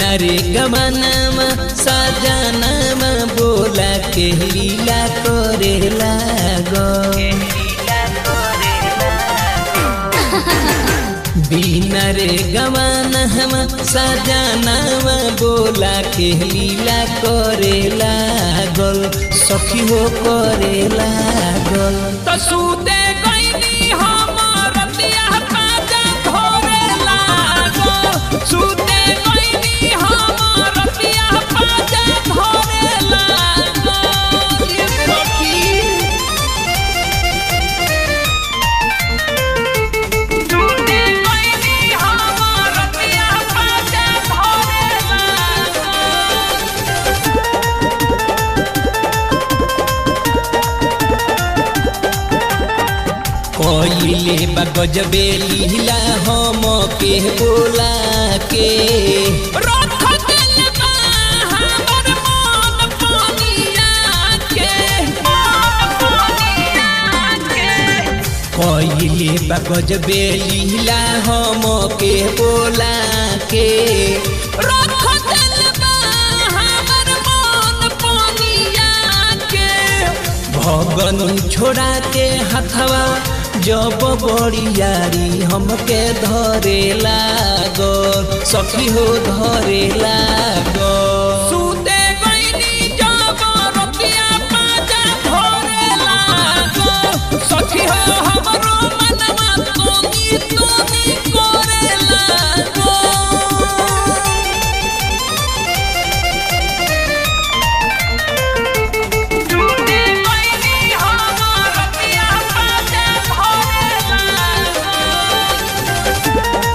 बिना रे गमनामा सजनामा बोला के लीला करे लागो बिना रे गमनामा सजनामा बोला के लीला करे लागल सखी हो करे लागल तो सूते गईनी हमर रतिया पाजा धोरे लागो सूते गईनी हमर रतिया पाजा धोरे लागो ये सखी सूते गईनी हमर रतिया पाजा धोरे लागो कइले बा गजबे लीला हम के बोला के रख दिल बा हमर मन पानिया के मन पानिया के कइले बा गजबे लीला हम के बोला के रख दिल बा हमर मन पानिया के भगन छोड़ा के हथवा जब बड़ियारी हमके धरे लागो सखी हो धरे लागो सूते गईनी जब रतिया पाजा धोरे लागो सखी हो हमरो मनवा तोनी तोनी करे लागो टूटे गईनी हमर रतिया पाजा धोरे लागो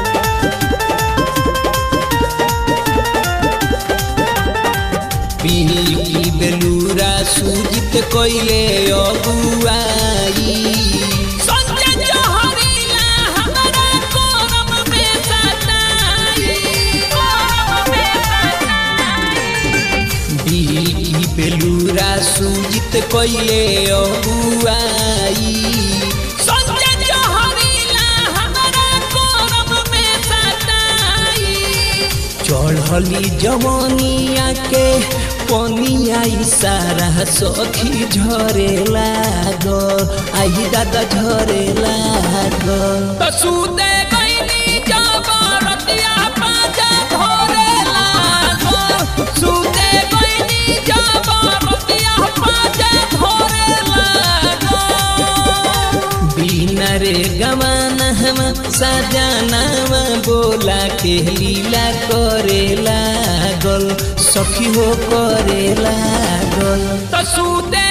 पीली बेलूरा सूजित कइले अगुआई संजय जहरीला हमरा कोरम में सताई कोरम में सताई बीली बेलूरा सूजित कइले अगुआई संजय जहरीला हमरा कोरम में सताई चढ़ली जवनिया के पनिया सारा सखी झरे लागो आई दादा झरे लागो तो सूते गईनी जब रतिया पाजा धोरे लागो सूते गईनी जब रतिया पाजा धोरे लागो बिना रे गवाना हम सजनावा बोला के लीला करे लागल सखी हो करे लागल तो सूते